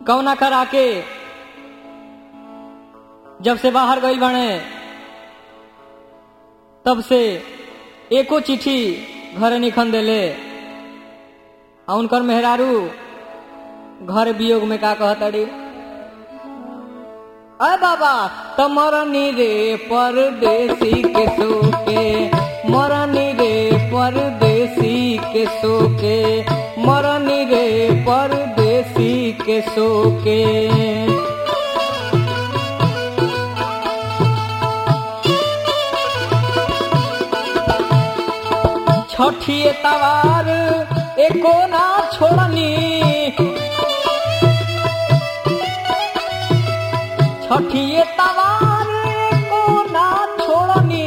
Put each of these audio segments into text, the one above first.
कौना करा के जब से बाहर गई बने तब से एको चिट्ठी घरे निखन देले आ उनकर मेहरारू घर वियोग में का कहतड़ी अरे बाबा तो मरनी रे परदेसी के सोके मरनी रे परदेसी के सोके मरनी रे परदेसी के सोके छठिए तवार एको ना छोड़नी छठिए तवार एको ना छोड़नी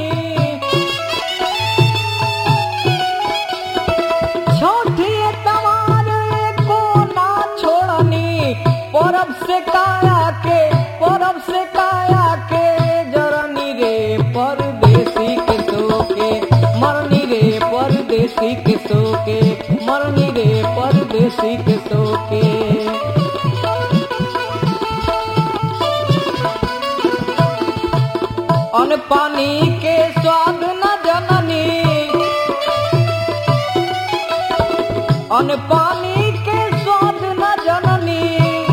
छठिए तवार एको ना छोड़नी परब से काया के परब से काया के जरनी रे परदेसी के सोके मरनी रे परदेसी के सोके मरनी रे परदेसी के सोके अन पानी के स्वाद न जननी अन पानी के स्वाद न जननी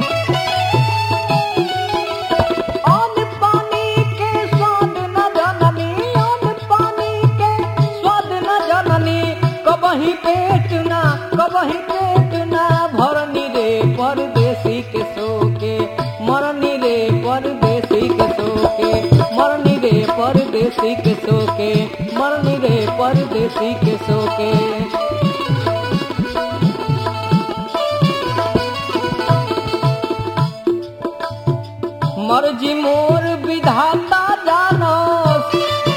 अन पानी के स्वाद न जननी अन पानी के स्वाद न जननी कबही पेट ना कबही पेट ना भरनी रे परदेसी के सोके मरनी रे परदेसी के सोके मरनी रे परदेसी के सोके मरनी रे परदेसी के सोके मर्जी मोर विधाता जानस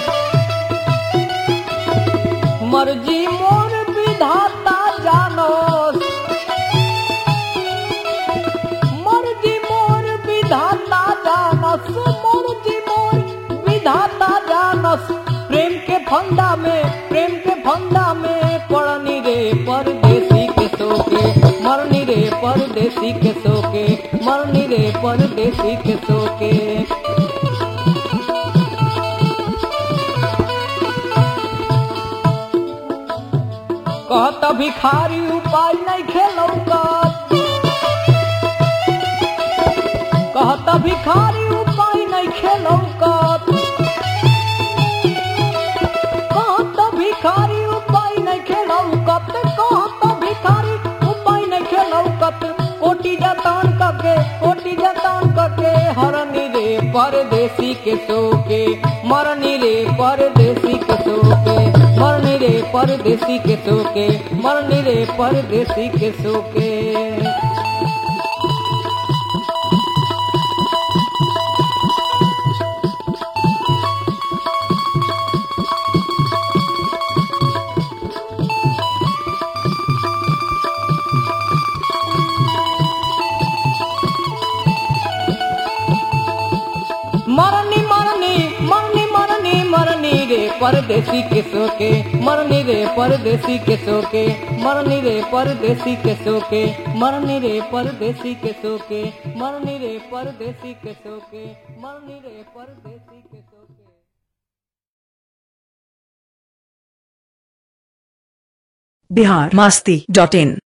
मर्जी मोर विधाता जानस मर्जी मोर विधाता जानस मर्जी मोर विधाता जानस प्रेम के फंदा में प्रेम के फंदा में पड़नी रे परदेसी के सोके मरनी रे परदेसी के सोके मरनी रे परदेसी के सोके कहत भिखारी उपाय नहीं खेलौकत कहत भिखारी उपाय नहीं खेलौकत कहत भिखारी उपाय नहीं खेलौकत कहत भिखारी उपाय नहीं खेलौकत कोटी जतान कके कोटी जतान कके हरनी रे परदेसी के सोके मरनी रे परदेसी के सोके मरनी रे परदेसी के सोके मरनी रे परदेसी के सोके मरनी मरनी मरनी मरनी मरनी रे परदेसी के सोके मरनी रे परदेसी के सोके मरनी रे परदेसी के सोके मरनी रे परदेसी के सोके मरनी रे परदेसी के सोके मरनी रे परदेसी के सोके बिहार मास्ती डॉट इन